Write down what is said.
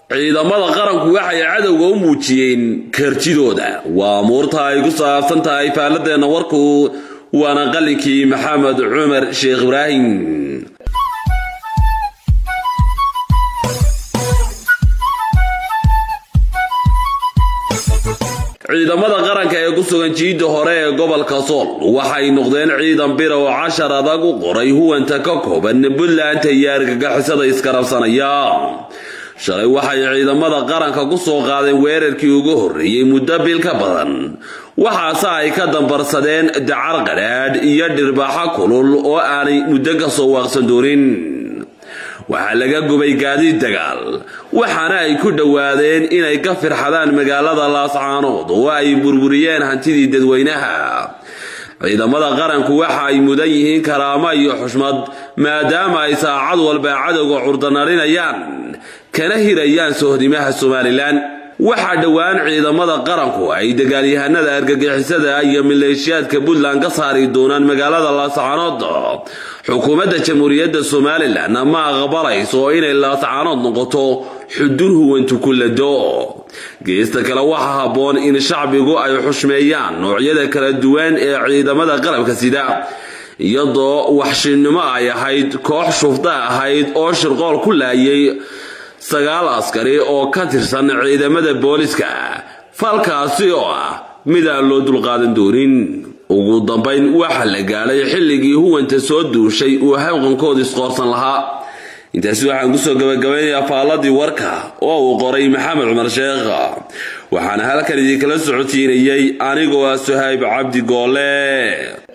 ciidamada qaranku waxay cadowga u muujiyeen kartidooda waa muurta ay ku saabsan tahay faaladeenna warku waana qalinkii maxamed cumar sheekh ibraahim ciidamada qaranka ee ku sugan jiidda hore ee gobolka sool waxay noqdeen ciidan bira oo cashar adag u qoray huwanta ka kooban buntland iyo argagixisada iskarabsanaya shalay waxay ciidamada qaranka ku soo qaadeen weerarkii ugu horreeyey muddo bil ka badan waxaase ay ka dambarsadeen dacar qadhaadh iyo dhirbaaxo kulul oo aanay muddo ka soo waaqsan doonin waxaa laga gubay gaadiid dagaal waxaana ay ku dhowaadeen inay ka firxadaan magaalada laascaanood oo ay burburiyeen hantidii dadweynaha ciidamada qaranku waxa ay mudan yihiin karaamo iyo xushmad maadaama ay saacad walba cadowga curdanarinayaan kana hirayaan sohdimaha somalilan waxaa dhowaan ciidamada qaranku ay dagaalyahanada argagixisada iyo maleeshiyaadka puntland ka saari doonaan magaalada laascaanood xukuumadda jamhuuriyadda somalilan ma aqbalayso inay laascaanood noqoto xudun huwantu ku lado geesta kale waxaa habboon in shacbigu ay xushmeeyaan noocyada kala duwan ee ciidamada qalabka sida iyadoo waxshinnimo ay ahayd koox shufta ahayd oo shirqool ku laayay sagaal askari oo ka tirsan ciidamada booliska falkaasi oo ah mid aan loo dulqaadan doonin ugu dambayn waxaa la gaadhay xilligii huwanta soo duushay uu hawqankooda isqoorsan lahaa intaasi waxaan kusoo gabagabaynayaa faalladii warka oo uu qoray maxamed cumar sheekh waxaana halkan idinkala socodsiinayay anigoo ah suhayb cabdi goole